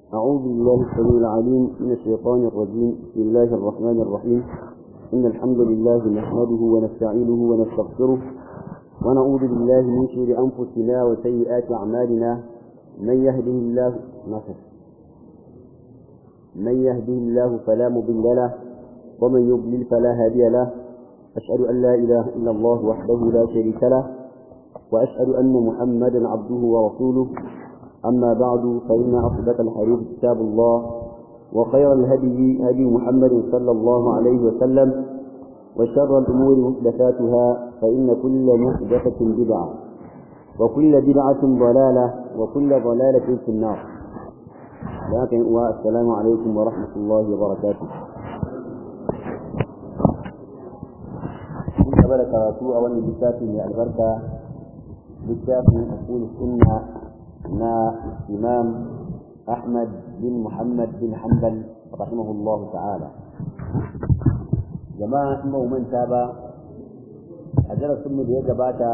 أعوذ بالله السميع العليم من الشيطان الرجيم بسم الله الرحمن الرحيم إن الحمد لله نحمده ونستعينه ونستغفره ونعوذ بالله من شرور أنفسنا وسيئات أعمالنا من يهده الله نصر من يهده الله فلا مضل له ومن يضلل فلا هادي له أشهد أن لا إله إلا الله وحده لا شريك له وأشهد أن محمدا عبده ورسوله أما بعد فإن أصدق الحديث كتاب الله وخير الهدي هدي محمد صلى الله عليه وسلم وشر الأمور محدثاتها فإن كل محدثة بدعة وكل بدعة ضلالة وكل ضلالة في النار لكن والسلام عليكم ورحمة الله وبركاته قبل karatu a wannan littafi mai albarka littafin usul sunna na imam ahmad bin muhammad bin hanbal rahimahullahu ta'ala jama'a in ba manta ba a darasin mu da ya gabata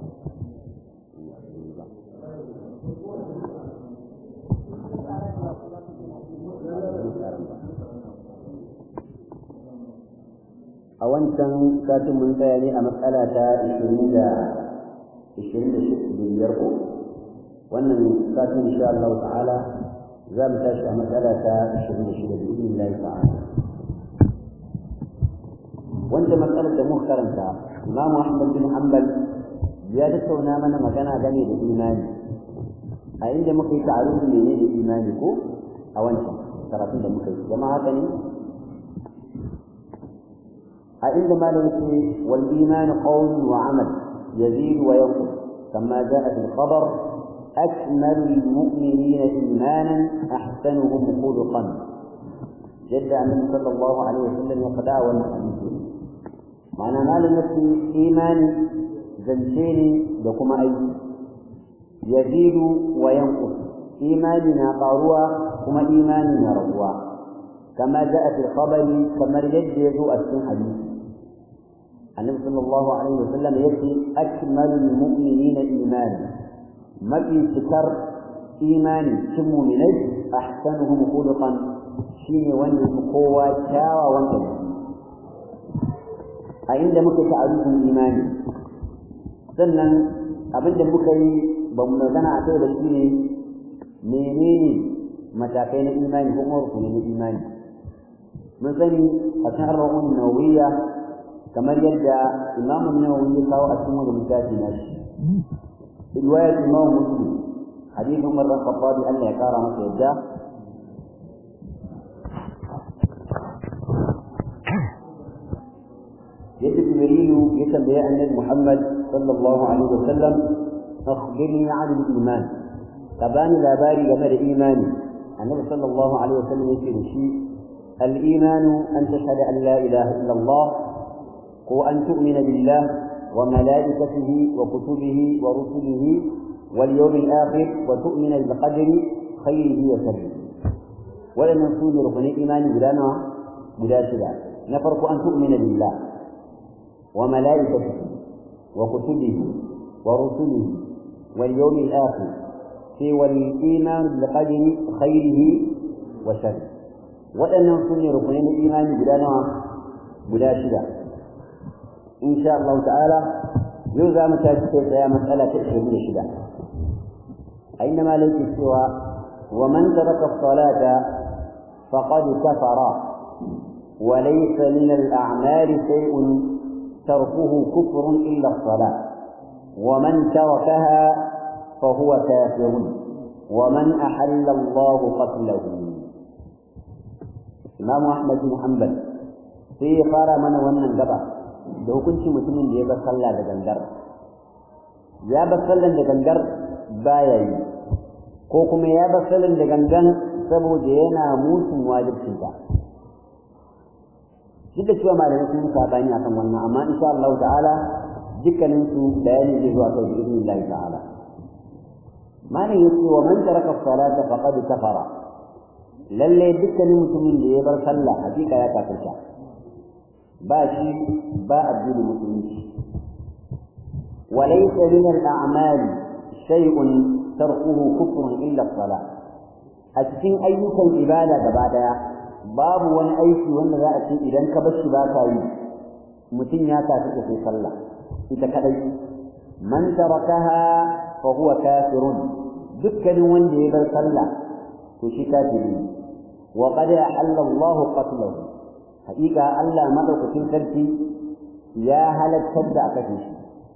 a wancan satin mun tsaya ne a matsala ta 20 da 25 ko wannan satin insha Allah ta'ala za mu tashi a matsala ta 26 da izinin Allah ta'ala wanda matsalar da muka karanta Imam Ahmad bin Hanbal ya tattauna mana magana game da imani a inda muka yi ta'arufin menene da imani ko a wancan karatun da muka yi jama'a haka ne عندما نقول والإيمان قول وعمل يزيد وينقص كما جاء في الخبر أكمل المؤمنين إيمانا أحسنهم خلقا جد النبي صلى الله عليه وسلم يقدع والحديث معنى ما لنفسي إيمان زنشيني لكم أي يزيد وينقص إيماننا قاروا كما إيماننا رضوا كما جاء في الخبر كما رجد يزوء السن حديث النبي صلى الله عليه وسلم يأتي أكمل المؤمنين إيمانا ما في سكر إيماني كم من أحسنهم خلقا شيني وان قوة شاوى وان عند مكة تعريف الإيمان sannan abinda muka yi ba mu magana a kai da shi ne menene matakai na imani ko kuma rukunin imani mun sani a cikin arba'un nawawiyya kamar yadda imamu nawawi ya kawo a cikin wani littafi na shi riwayat imamu muslim hadithin umar bin khattab Allah ya kara masa yadda yadda jibrilu ya tambaya annabi muhammad sallallahu alaihi wasallam akhbirni an al-iman tabani labari game da imani annabi sallallahu alaihi wasallam yake da shi al-imanu an tashhadu an la ilaha illa Allah وأن تؤمن بالله وملائكته وكتبه ورسله واليوم الآخر وتؤمن بالقدر خيره وشره ولم يكون ركن الإيمان بلا نوع بلا شبع نفرق أن تؤمن بالله وملائكته وكتبه ورسله واليوم الآخر في والإيمان بالقدر خيره وشره ولم يكون ركن الإيمان بلا نوع بلا شبع إن شاء الله تعالى يوزع متاجد يا مسألة تأشهد شدة أينما ليس سوى ومن ترك الصلاة فقد كفر وليس من الأعمال شيء تركه كفر إلا الصلاة ومن تركها فهو كافر ومن أحل الله قتله إمام أحمد بن حنبل في قال من ونن قبل da hukuncin mutumin da ya bar sallah da gangar ya bar sallan da gangar baya yi ko kuma ya bar sallan da gangan saboda yana musun wajibcin ta duk da cewa malamai sun sabani akan wannan amma insha Allah ta'ala dukkanin su bayani zai zuwa kai bi idnillah ta'ala malam yace wa man taraka salata faqad kafara lalle dukkanin mutumin da ya bar sallah hakika ya kafirta ba shi ba addinin musulunci وليس من الأعمال شيء تركه كفر إلا الصلاة a cikin ayyukan ibada gaba daya babu wani aiki wanda za a ce idan ka bar shi ba ka yi mutum ya tafi da sai sallah ita kadai man tarakaha fa huwa kafirun dukkanin wanda ya bar sallah to shi kafiri wa qad ahalla Allah qatlahu haƙiƙa Allah madaukakin sarki ya halattar da aka shi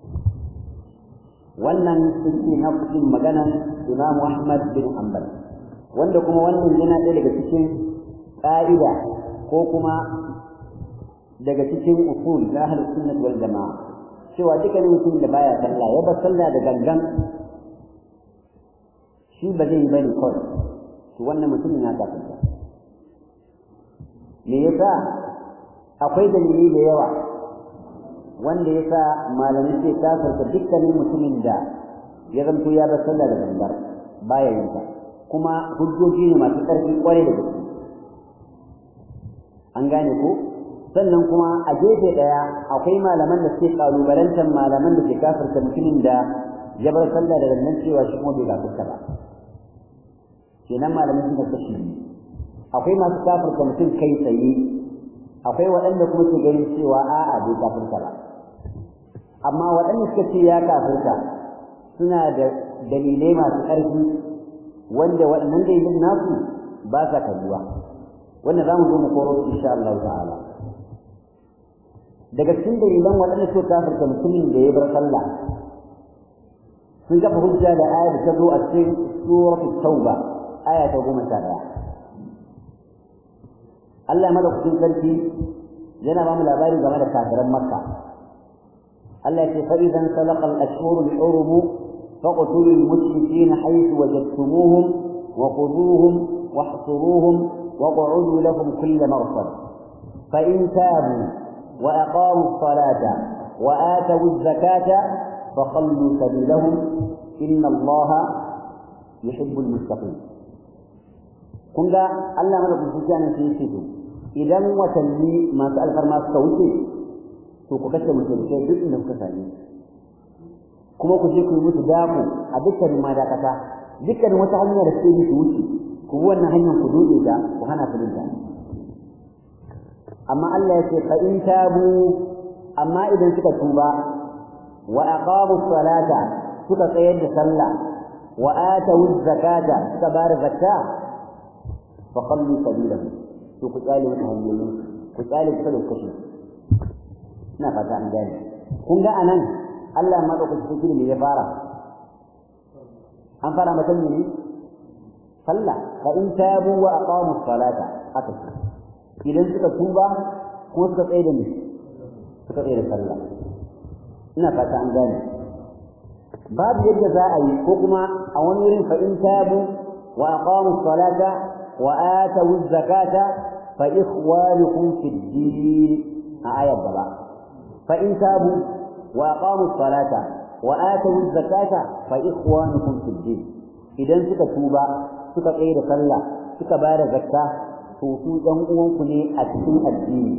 wannan suke na cikin maganan Imam Ahmad bin Hanbal wanda kuma wannan yana ɗaya daga cikin ƙa'ida ko kuma daga cikin usul na ahlus sunnah wal jama'a cewa dukkanin mutum da baya sallah ya bar sallah da gangan shi ba zai yi bane kawai to wannan mutumin ya kafirta me yasa akwai dalili da yawa wanda yasa malamai sai kafirta dukkanin mutumin da ya zanto ya bar sallah da gangar baya yin ta kuma hujjoji ne masu ƙarfi kwarai da gaske an gane ko sannan kuma a gefe ɗaya akwai malaman da suke ƙalubalantar malaman da ke kafirta mutumin da ya bar sallah da gangan cewa shi kuma bai kafirta ba kenan malamin suka kashi akwai masu kafirta mutum kai tsaye akwai waɗanda kuma ke ganin cewa a'a bai kafirta ba amma waɗanda suka ce ya kafirta suna da dalilai masu ƙarfi wanda waɗannan dalilin nasu ba sa kalluwa wanda za mu zo mu koro su insha Allah ta'ala daga cikin dalilan waɗanda suka kafirta mutumin da ya bar sallah sun kafa hujja da ayar da ta zo a cikin suratul tauba aya ta goma sha ɗaya Allah madaukakin sarki yana ba mu labari game da kafiran Makka Allah ya ce fa idan salaqa al-ashhur al-hurum faqtulu al-mushrikeena haythu wajadtumuhum wa khuduhum واحصروهم وقعدوا لهم كل مرصد فإن تابوا وأقاموا الصلاة وآتوا الزكاة فخلوا سبيلهم إن الله يحب المتقين kun ga Allah mana kun nan sai yake to idan watanni masu alfarma suka wuce to ku kashe mutum sai duk inda kuka same kuma ku je ku yi musu dako a dukkanin madakata dukkanin wata hanya da suke musu wuce ku bi wannan hanyar ku dode ta ku hana su dinta amma Allah ya ce fa in tabu amma idan suka tuba wa aqamu salata suka tsayar da sallah wa atu zakata suka bar zakka fa qallu sabilahu to ku tsale wata hanyoyin ku tsale su da kashi ina fata an gane kun ga anan Allah madaukaki cikin ne ya fara an fara matan ne sallah fa in tabu wa aqamu salata aka idan suka tuba ko suka tsaye da ni suka tsaye da sallah ina fata an gane babu yadda za a yi ko kuma a wani wurin fa in tabu wa aqamu salata wa atu zakata fa ikhwanukum fid din a ayat gaba fa in tabu wa aqamu salata wa atu zakata fa ikhwanukum fid din idan suka tuba suka tsaye da sallah suka ba da zakka to su ɗan uwanku ne a cikin addini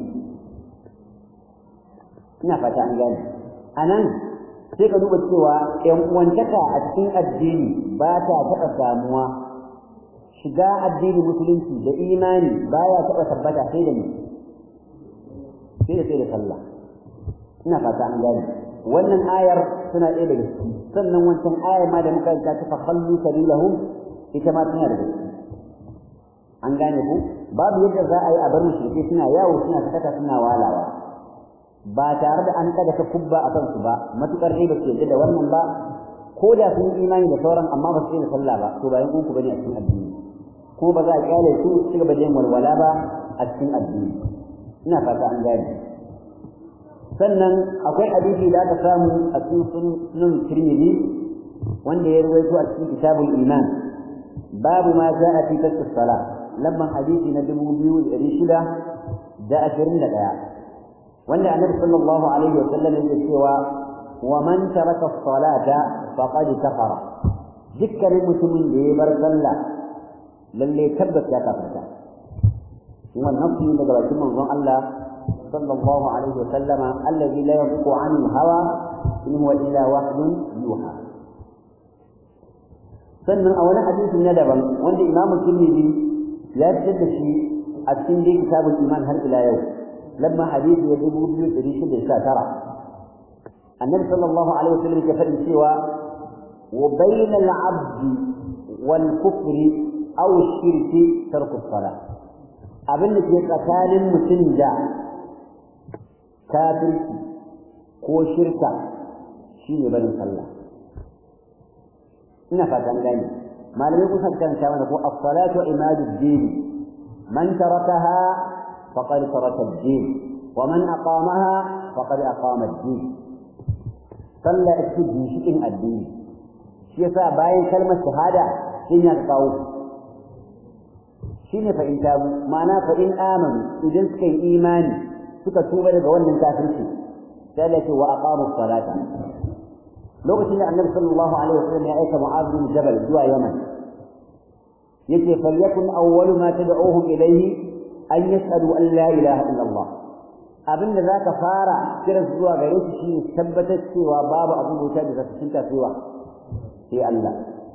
ina fata an gane a nan sai ka duba cewa ‘yan uwantaka a cikin addini ba ta taɓa samuwa shiga addinin musulunci da imani baya taɓa tabbata sai da ni sai da sai da sallah ina fata an gane wannan ayar suna ɗaya daga ciki sannan wancan ayar ma da muka ta fa khallu sabilahum ita ma tana da gaske an gane ku babu yadda za a yi a bar mushrike suna yawo suna sakata suna walawa ba tare da an kada ka kubba a kansu ba matukar dai ba su yarda da wannan ba ko da sun yi imani da sauran amma ba su yi da sallah ba to bayan uku bane a cikin addini ko ba za a kyale su su gaba da yin walwala ba a cikin addini ina fata an gane sannan akwai hadisi da aka samu a cikin sunan Tirmidhi wanda ya rawaito a cikin kitabul iman babu ma ja'a fi tasfis salat lamman hadisi na dubu biyu da ɗari shida da ashirin da ɗaya wanda annabi sallallahu alaihi wa sallam yake cewa wa man taraka salata faqad kafara dukkanin mutumin da ya bar sallah lalle tabbas ya kafarta wannan nafi daga bakin manzon Allah sallallahu alaihi wa sallama alladhi la yanqu anil hawa in huwa illa wahyun yuha sannan a wani hadisi na daban wanda imamu tirmidhi ya fitar da shi a cikin dai kitabul iman har ila yau lamma hadisi ya dubu biyu ɗari shida sha tara annabi sallallahu alaihi wasallam ke faɗin cewa wa bainal abdi wal kufri aw shirki tarku salah abin da ke tsakanin mutum da kafirci ko shirka shine barin sallah ina fatan gani malamai kusa karanta mana ko as-salatu imaduddin man tarakaha faqad taraka ad-din wa man aqamaha faqad aqama ad-din sallah ita ginshikin addini shi yasa bayan kalmar shahada shin ya kawo shine fa in tabu ma'ana fa in amanu idan suka yi imani suka tuba daga wannan kafirci sai Allah ce wa aqamu salata lokacin da annabi sallallahu alaihi wasallam ya aika mu'adh bin jabal zuwa yaman yace falyakun awwalu ma tad'uhum ilayhi an yas'alu an la ilaha illa Allah abinda zaka fara kiran zuwa gare shi shine tabbatar cewa babu abin bauta da zaka cinta cewa sai Allah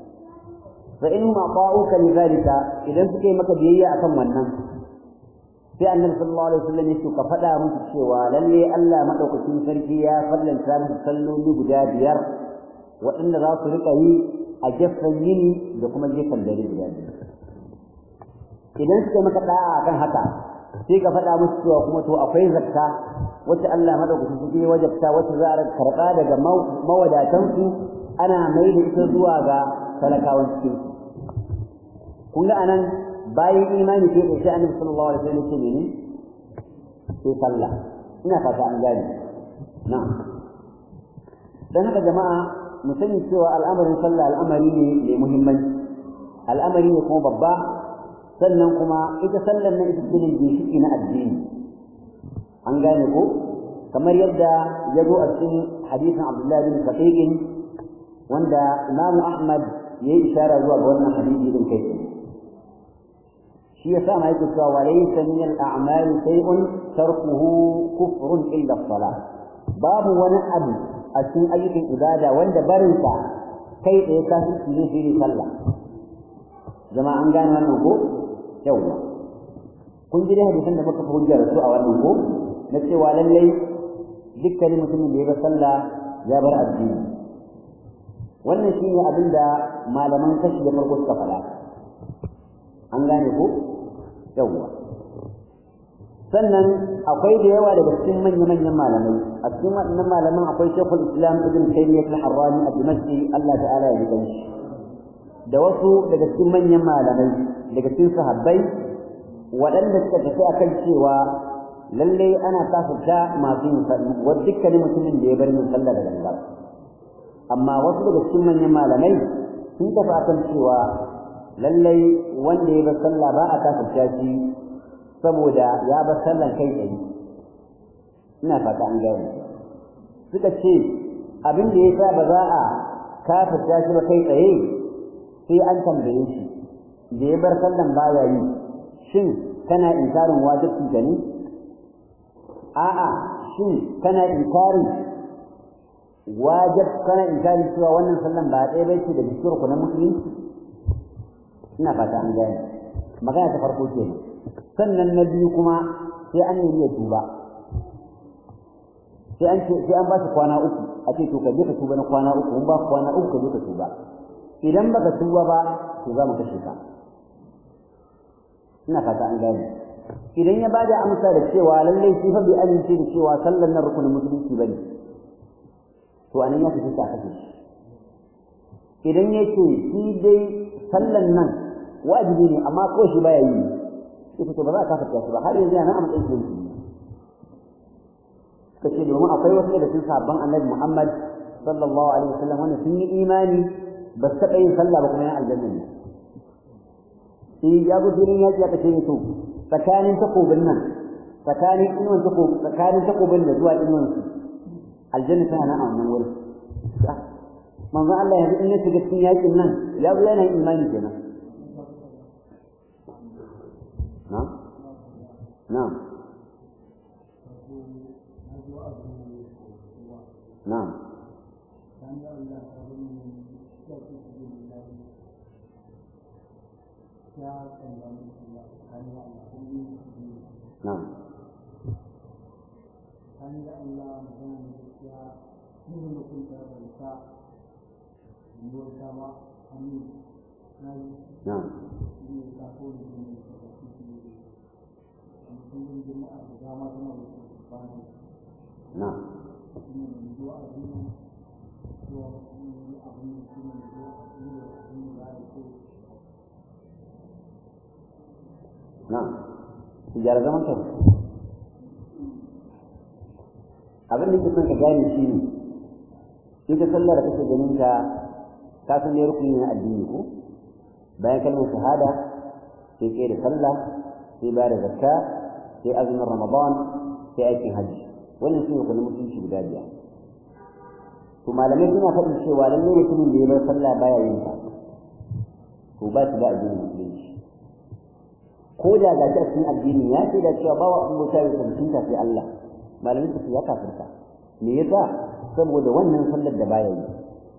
fa in ma ta'uka lidhalika idan suka yi maka biyayya akan wannan sai annabi sallallahu alaihi wasallam ya ka faɗa musu cewa lalle Allah madaukakin sarki ya fallanta musu salloli guda biyar waɗanda za su riƙa yi a gefen yini da kuma gefen dare guda biyar idan suka maka da'a akan haka sai ka faɗa musu cewa kuma to akwai zakka wacce Allah madaukakin sarki ya wajabta wacce za a karɓa daga mawadatansu ana mai da ita zuwa ga talakawan cikin kun ga anan bayan imani ke da sai annabi sallallahu alaihi wasallam ce ne sai sallah ina fata an gane na'am dan haka jama'a mu sani cewa al'amarin sallah al'amari ne mai muhimmanci al'amari ne kuma babba sannan kuma ita sallar nan ita ce ginshiki na addini an gane ko kamar yadda ya zo a cikin hadisin Abdullah bin Shaqiq wanda Imam Ahmad ya yi ishara zuwa ga wannan hadisi din kai shi yasa ma yake cewa walaysa min al-a'mal shay'un tarkuhu kufrun illa as-salah babu wani abu a cikin ayyukan ibada wanda barinsa kai tsaye kafirci ne shi ne sallah jama'a an gane wannan ko yawwa kun ji dai hadisan da muka fi hujjar su a wannan ko na cewa lallai dukkanin mutumin da ya bar sallah ya bar addini wannan shine abin da malaman kashi da farko suka faɗa an gane ko yawwa sannan akwai da yawa daga cikin manya-manyan malamai a cikin waɗannan malaman akwai shekul islam ibn taymiyyah al-harrani a dimashqi Allah ta'ala ya ji shi da wasu daga cikin manyan malamai daga cikin sahabbai waɗanda suka tafi akan cewa lallai ana kafirta masu yin sallah wa dukkanin mutumin da ya bar yin sallah da gangar amma wasu daga cikin manyan malamai sun tafi akan cewa lallai wanda ya bar sallah ba a kafirta shi saboda ya bar sallan kai tsaye ina fata an gane suka ce abin da yasa ba za a kafirta shi ba kai tsaye sai an tambaye shi da ya bar sallan baya yi shin kana inkarin wajibi ka ne a'a shin kana inkarin wajib kana inkarin cewa wannan sallan ba ɗaya bai ce da jikin ku na musulunci ina fata an gane magana ta farko kenan sannan na biyu kuma sai an nemi ya tuba sai an ce sai an ba shi kwana uku a ce to ka je ka tuba na kwana uku mun ba kwana uku ka je ka tuba idan baka tuba ba to za mu kashe ka ina fata an gane idan ya bada amsa da cewa lallai shi fa bai amince da cewa sallar nan rukunin musulunci bane to anan ya fice a kashe shi idan yake shi dai sallan nan wajibi ne amma ko shi baya yi sai to ba za ka kafa shi ba har yanzu yana a matsayin shi kace domin akwai wasu daga cikin sabban annabi Muhammad sallallahu alaihi wasallam wanda sun yi imani ba su taɓa yin sallah ba kuma yan aljanna ne sai ya zo filin yaƙi aka ce to tsakanin takobin nan tsakanin inuwan takobin tsakanin takobin da zuwa inuwan su aljanna tana nan a wannan wurin manzo Allah yanzu in ya shiga cikin yaƙin nan ya zo yana imani kenan نعم نعم نعم na'am hanyar Allah magana da gaskiya yin mutum da bauta bauta ba hannu na yi na'am ne ta kone ne da suke da mutum jama'a da dama suna da su bani na'am ne da zuwa a duniya zuwa ne abin da su ne zuwa a duniya abin da ya ce na'am ki gyara zaman ka abin da ke son ka gane shi ne ita sallar da kake ganin ta ka san ne rukuni na addini ko bayan kalmar shahada sai kai da sallah sai ba da zakka sai azumin ramadan sai aikin hajji wannan shi ne kuma mutunci guda biyar to malamai suna faɗin cewa lallai mutumin da ya bar sallah baya yin ta to ba shi da addinin musulunci ko da ga shi a cikin addini ya ce da cewa ba wa abota ya tantance sai Allah malamin su ya kafirta me yasa saboda wannan sallar da baya yi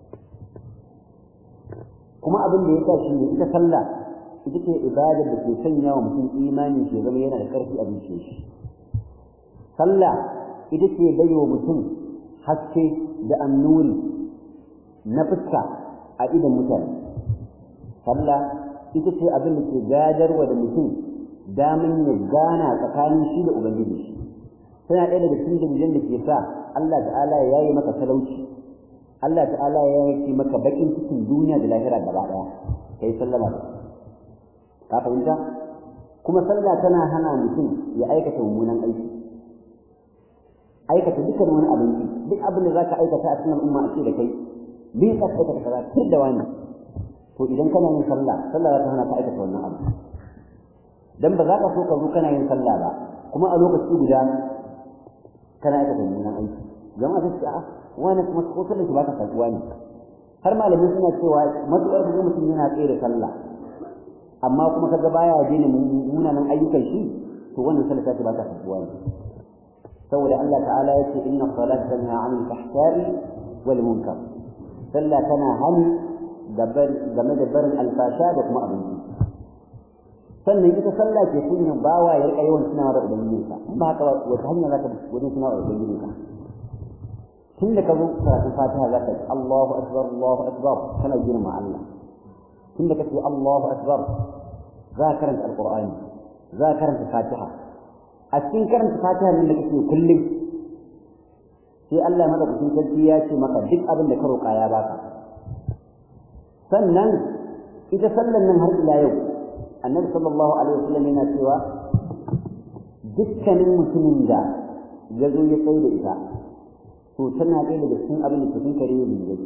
kuma abin da yasa shi ne ita sallah ita ce ibadar da ke sanya wa mutum imani shi zama yana da karfi a zuciyar shi sallah ita ce bai wa mutum haske da annuri na fuska a idan mutane sallah ita ce abin da ke gadarwa da mutum damin ya gana tsakanin shi da ubangiji shi tana ɗaya daga cikin dalilan da ke sa Allah ta'ala ya yi maka talauci Allah ta'ala ya yi maka bakin cikin duniya da lahira gaba ɗaya kai sallama da ka fahimta kuma sallah tana hana mutum ya aikata mummunan aiki aikata dukkan wani abin duk abin da zaka aikata a cikin al'umma a ce da kai bin ka aikata kaza kir da wani to idan kana yin sallah sallah za ta hana ka aikata wannan abu dan ba za ka so ka zo kana yin sallah ba kuma a lokaci guda kana aikata mummunan aiki jama'a ta ce a wani kuma ko sallar shi ba ta kasuwa ne har malamai suna cewa matuƙar da mutum yana tsaye da sallah amma kuma kaga baya daina munanan ayyukan shi to wannan sallah ta ba ta kasuwa ne saboda Allah ta'ala ya ce inna salata tanha 'anil fahsha'i wal munkar sallah tana hani game da barin alfasha da kuma abinci sannan ita sallah ke sunna bawa ya rika yawan tunawa da ubangijinsa in ba haka wata hanya za ka wajen tunawa da ubangijinka tun da ka zo karatun fatiha za ka ce Allahu akbar Allahu akbar kana girma Allah tun da ka ce Allahu akbar za ka karanta alqur'ani za ka karanta fatiha a cikin karanta fatiha nan da kake kullum sai Allah madaukakin sarki ya ce maka duk abin da ka roƙa ya baka sannan ita sallan nan har ila yau annabi sallallahu alaihi wasallam yana cewa dukkanin mutumin da ya zo ya tsaye da ita to tana ɗaya daga cikin abin da cikin kare ne ne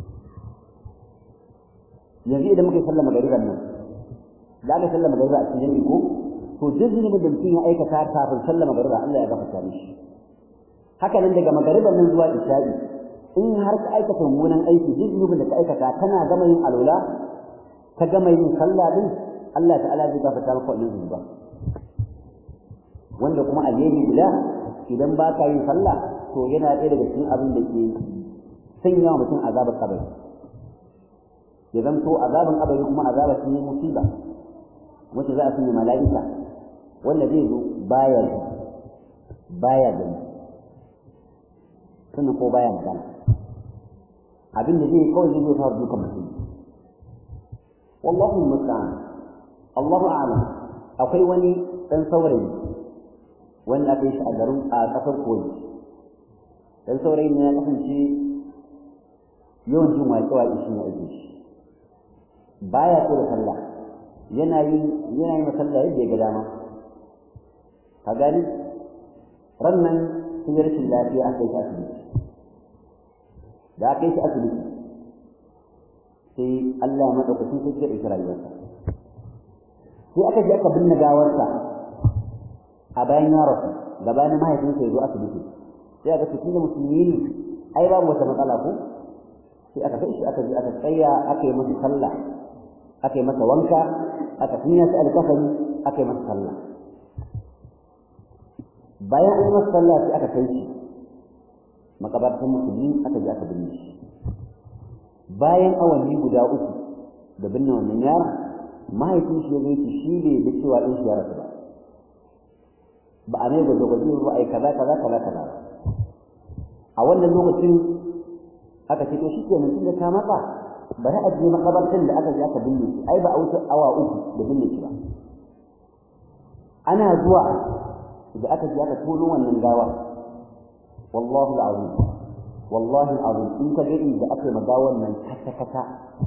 yanzu idan muka yi sallar magariban nan da aka sallar magariba a cikin jami'i ko to duk zunubin da mutum ya aikata kafin sallar magariba Allah ya gafarta mishi haka nan daga magariban nan zuwa isha'i in har ka aikata mummunan aiki duk zunubin da ka aikata kana gama yin alwala ka gama yin sallah din Allah ta'ala zai gafarta maka wannan zunuba wanda kuma alheri guda idan ba ka yin sallah to yana ɗaya daga cikin abin da ke sanya wa mutum azabar kabari ya zanto azaban kabari kuma azabar shi ne musiba wacce za a sanya mala'ika wanda zai zo baya ji baya gani sannan ko baya magana abin da zai kawai zai fara dukan mutum wallahu musta'an Allahu a'lam akwai wani dan saurayi wanda aka yi shi a garin a kasar koyi dan saurayi ne ya kasance yawan jin waƙe-waƙe shi ne ake shi baya so da sallah yana yin yana yin sallah yadda ya ga dama ka gani rannan sun yi rashin lafiya aka yi shi asibiti da aka yi shi asibiti sai Allah ya madaukakin sai ya ɗauki rayuwarsa sai aka je aka binne gawarsa a bayan ya rasu gabanin mahaifinsa ya zo asibiti sai aka ce tunda musulmi ne ai babu wata matsala ko sai aka kai shi aka je aka tsaya aka yi masa sallah aka yi masa wanka aka tunya shi alkafani aka yi masa sallah bayan an yi masa sallah sai aka kai shi makabartan musulmi aka je aka binne shi bayan awanni guda uku da binne wannan yaron mahaifin shi ya zo shi bai da cewa ɗin shi ya rasu ba ba a mai gwaje-gwaje ba a yi kaza kaza kaza kaza a wannan lokacin aka ce to shi ke mutum da ka matsa bari a je makabartin da aka je aka binne shi ai ba a wuce awa uku da binne shi ba ana zuwa da aka je aka tono wannan gawa wallahu alazim wallahi alazim in ka ga inda aka yi magawan nan kata kata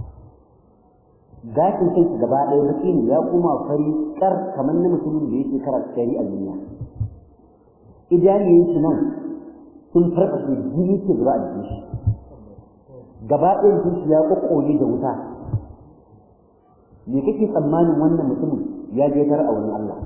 gashin kai gaba ɗaya baki ne ya kuma fari kar kamar na mutumin da yake kara tsari a duniya idaniyin shi nan sun farfashe jini ke zuba a jikin shi gaba ɗayan shi ya kokkole da wuta me kake tsammanin wannan mutumin ya je tar a wurin Allah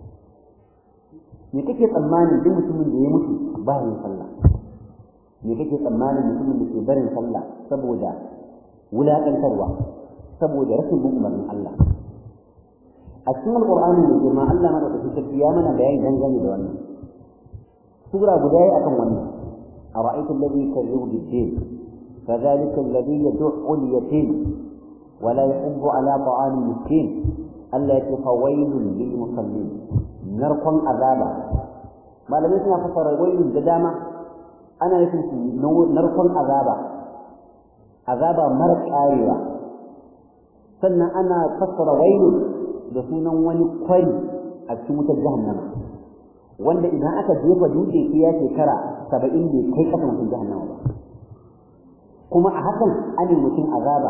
me kake tsammanin duk mutumin da ya mutu ba yin sallah me kake tsammanin mutumin da ke barin sallah saboda wulaƙantarwa saboda rashin bin umarnin Allah a cikin alƙur'ani mai girma Allah na da sarki ya mana bayani dangane da wannan sura guda yi akan wannan a ra'aytu alladhi yukazzibu bid-din فذلك الذي يدع اليتيم ولا يحب على طعام المسكين التي فويل للمصلين نرقم عذابا ما لم يسمع فسر ويل ددامة أنا نفسي نرقم عذابا عذابا مرق آيوة sannan ana fassara wailu da sunan wani kwari a cikin wutar jahannama wanda idan aka jefa dutse sai ya shekara saba'in bai kai kasan wutar jahannama ba kuma a hakan an yi mutum azaba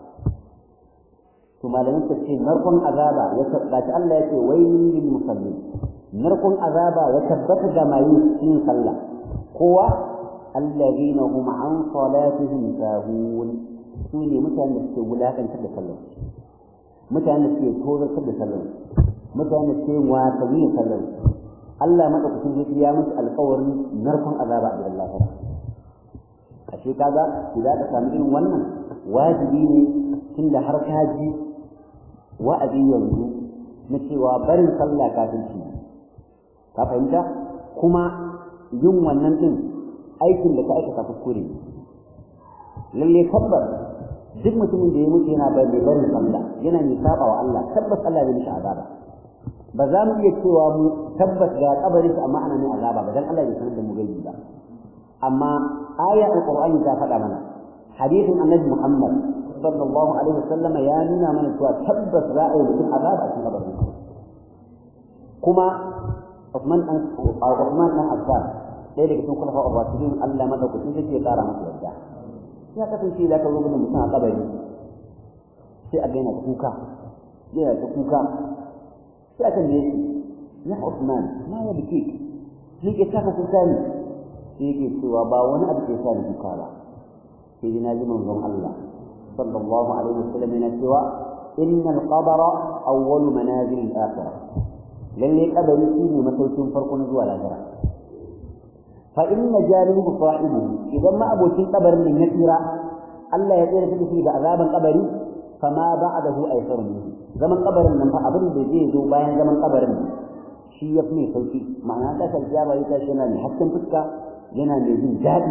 to malamin ta ce narkon azaba ya tabbata Allah ya ce wailul lil musallin narkon azaba ya tabbata ga mai yin sallah kowa alladhina hum an salatihim sahun su ne mutanen da suke wulakantar da sallah mutanen da suke tozartar da sallah mutanen da suke wasanni da sallah Allah madaukakin zai ya musu alƙawarin narkon azaba a gidan lafiya ashe kaga idan ka samu irin wannan wajibi ne tunda har ka ji wa'azi yanzu na cewa barin sallah kafirci ka fahimta kuma yin wannan din aikin da ka aikata kuskure lalle tabbas duk mutumin da ya mutu yana barin barin sallah yana mai saba wa Allah tabbas Allah zai mishi azaba ba za mu iya cewa mu tabbas ga kabarin sa amma ana mai azaba ba dan Allah ya sanar da mu gaibi ba amma aya alqur'ani ta faɗa mana hadisin annabi Muhammad sallallahu alaihi wasallam ya nuna mana cewa tabbas za a yi mutum azaba a cikin kabarin kuma Uthman an Uthman an Affan ɗaya daga cikin khulafa ar-rashidin Allah madaukakin sai ya ƙara masa yadda ya kasance da ka zo gudun mutum a kabari sai a gaina kuka yana ta kuka sai a tambaye shi ya Uthman ma ya biki ni ke saka kuka ne sai yake cewa ba wani abu ke sa ni kuka ba sai dai na ji manzon Allah sallallahu alaihi wasallam yana cewa inna al-qabra awwalu manazil al-akhirah lalle kabari shine masaukin farko na zuwa lahira fa inna jalihu sahibihi idan ma abokin kabarin ne ya tsira Allah ya tsira shi da azaban kabari fama ba'dahu aysar minhu zaman kabarin nan fa abin da zai zo bayan zaman kabarin shi ya fi sauki ma'ana ta kalja ba ita shi yana ne hasken fuska yana mai jin daɗi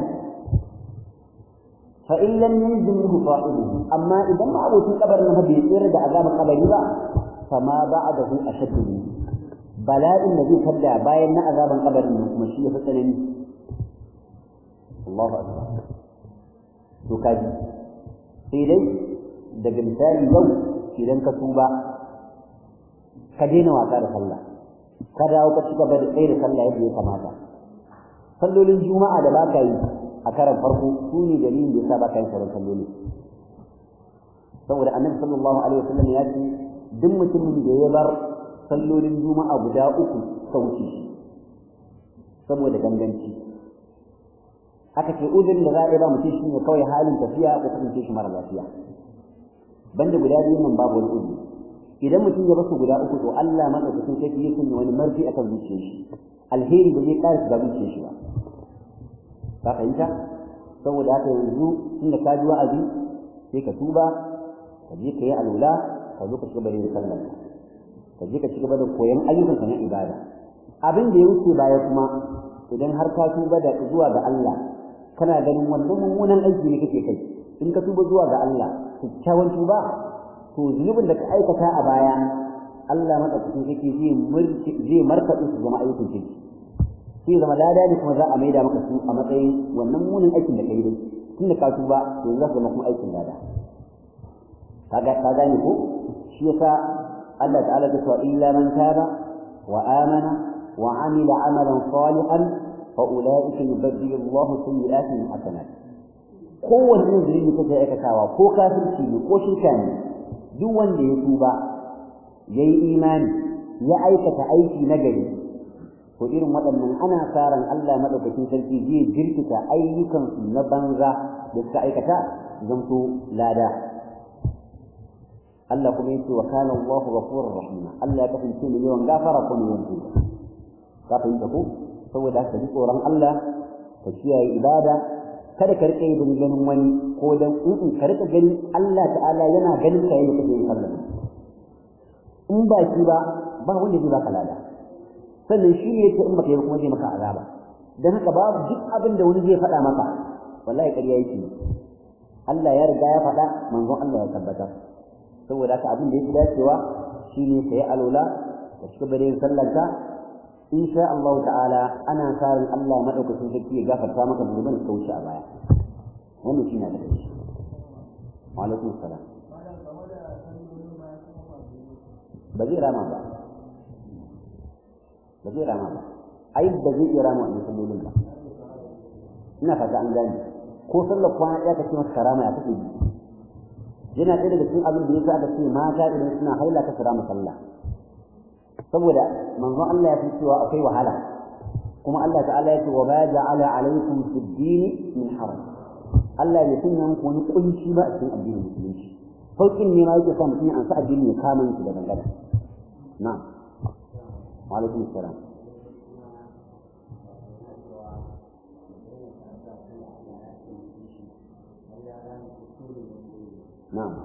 fa in lam yanzil minhu sahibihi amma idan ma abokin kabarin nan bai tsira da azaban kabari ba fama ba'dahu ashaddu minhu bala'in da zai tada bayan na azaban kabarin nan kuma shi ya fi tsanani Allahu akbar to kaji sai dai daga misali yau idan ka tuba ka daina wasa da sallah ka dawo ka ci gaba da tsaye da sallah yadda ya kamata sallolin juma'a da baka yi a karan farko su ne dalilin da yasa baka yin sauran salloli saboda annabi sallallahu alaihi wasallam ya ce duk mutumin da ya bar sallolin juma'a guda uku sauki saboda ganganci aka ce uzurin da za a yi ba mutum shi ne kawai halin tafiya ko kasance shi mara lafiya banda guda biyu nan babu wani uzuri idan mutum ya basu guda uku to Allah madaukakin sarki ya sanya wani marfi akan zuciyar shi alheri ba zai ƙara shiga zuciyar shi ba ka fahimta saboda haka yanzu tunda ka ji wa'azi sai ka tuba ka je ka yi alula ka zo ka ci gaba da yin sallar ka je ka ci gaba da koyon ayyukanka na ibada abin da ya wuce baya kuma idan har ka tuba da zuwa ga Allah kana ganin wannan mummunan aiki ne kake kai in ka tuba zuwa ga Allah kyakkyawan tuba to zunubin da ka aikata a baya Allah madaukakin sarki zai zai markaɗe su zama ayyukan kirki sai zama lada ne kuma za a maida maka su a matsayin wannan munin aikin da kai dai tun da ka tuba to za su zama kuma aikin lada kaga ka gane ko shi yasa Allah ta'ala ta cewa illa man taba wa amana wa amila amalan salihan fa ulaika yubaddilu Allah sayyi'atihim hasanat kowanne irin zuri kake aikatawa ko kafirci ne ko shirka ne duk wanda ya tuba yayi imani ya aikata aiki na gari to irin waɗannan ana karan Allah madaukakin sarki zai jirkita ayyukansu na banza da suka aikata zanto lada Allah kuma yace wa kana Allahu ghafurur rahima Allah ya kasance mai yawan gafara ko mai yawan tuba ka fahimta ko saboda haka ji tsoron Allah ka kiyaye ibada kada ka rike yin ganin wani ko dan in ka rika gani Allah ta'ala yana ganin ka yayin kake yin sallah in ba shi ba ba wanda zai baka lada sannan shi ne yake in baka yi kuma zai maka azaba dan haka babu duk abin da wani zai faɗa maka wallahi ƙarya yake Allah ya riga ya faɗa manzon Allah ya tabbatar saboda haka abin da yake dacewa shine kai alola da cika bare sallanka insha Allah ta'ala ana karin Allah madaukakin sarki ya gafarta maka zunuban da wuce a baya wannan shine da shi wa alaikum assalam ba zai rama ba ba zai rama ba ai ba zai iya rama wannan sallolin ba ina fata an gane ko sallar kwana ɗaya ka ce masa karama ya kake ji yana ɗaya daga cikin abin da ya aka ce mata idan suna haila ka kira sallah saboda manzon Allah ya fi cewa akwai wahala kuma Allah ta'ala ya ce wa ba ja'ala alaikum fi dini min haram Allah ya sanya muku wani kunci ba a cikin addinin musulunci sauƙin ne ma yake sa mutum ya ansa addini ya kama shi da dangana na'am wa alaikum assalam نعم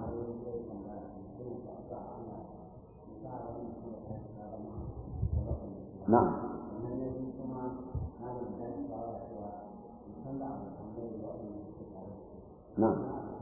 نعم نعم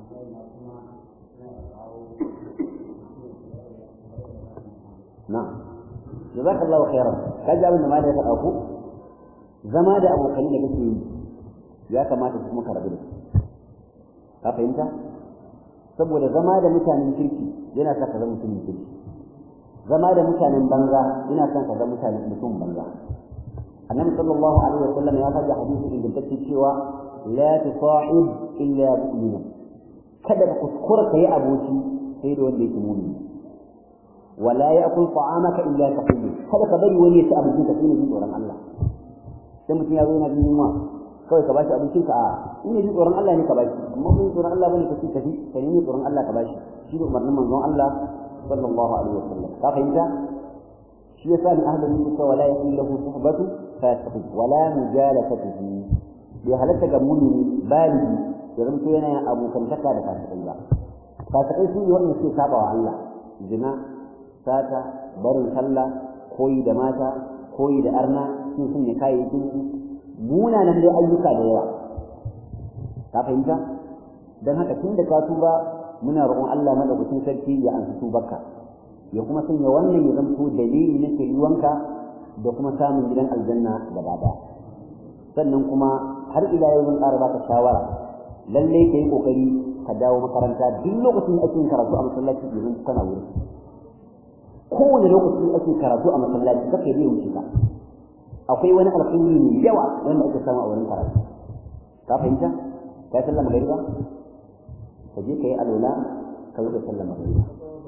نعم جزاك الله خيرا kaji abin da ma da ya faɗa ku zama da abokan da kake yi ya kamata su kuma ka rabu da su ka fahimta saboda zama da mutanen kirki yana sa ka zama mutumin kirki zama da mutanen banza yana sa ka zama mutanen mutum banza annabi sallallahu alaihi wa sallam ya faɗi hadisi ingantacce cewa la tusahib illa mu'mina kada ka kuskura ka yi aboki sai da wanda yake mu'mini wala ya'kul ta'amaka illa taqiyyu kada ka bari wani ya ci abincin ka sai ne tsoron Allah sai mutum ya zo yana jin yunwa kawai ka bashi abincin ka a in ne tsoron Allah ne ka bashi amma mun tsoron Allah bane kace kafi ka nemi tsoron Allah ka bashi shi ne umarnin manzon Allah sallallahu alaihi wasallam ka fahimta shi yasa ni ahlul mulk wala yakun lahu suhbatu fasiq wala mujalasatuhu bi halatta ga mumini baligi ya zanto yana yin abokantaka da fasikai ba fasikai su ne wannan suke saba wa Allah zina sata barin sallah koyi da mata koyi da arna sun sun ne kayayyakin munanan dai ayyuka da yawa ka fahimta dan haka tun da ka tuba muna roƙon Allah madaukakin sarki ya ansa tubarka ya kuma sanya wannan ya zanto dalili na kiriyuwanka da kuma samun gidan aljanna gaba ɗaya sannan kuma har ila yau zan ƙara baka shawara lallai ka yi ƙoƙari ka dawo makaranta duk lokacin da ake karatu a masallaci yanzu kana wuri kowane lokaci ake karatu a masallaci kake yi wuce ka akwai wani alkhairi mai yawa wanda ake samu a wurin karatu ka fahimta ka sallar magariba ka je ka yi alola ka zo ka sallar magariba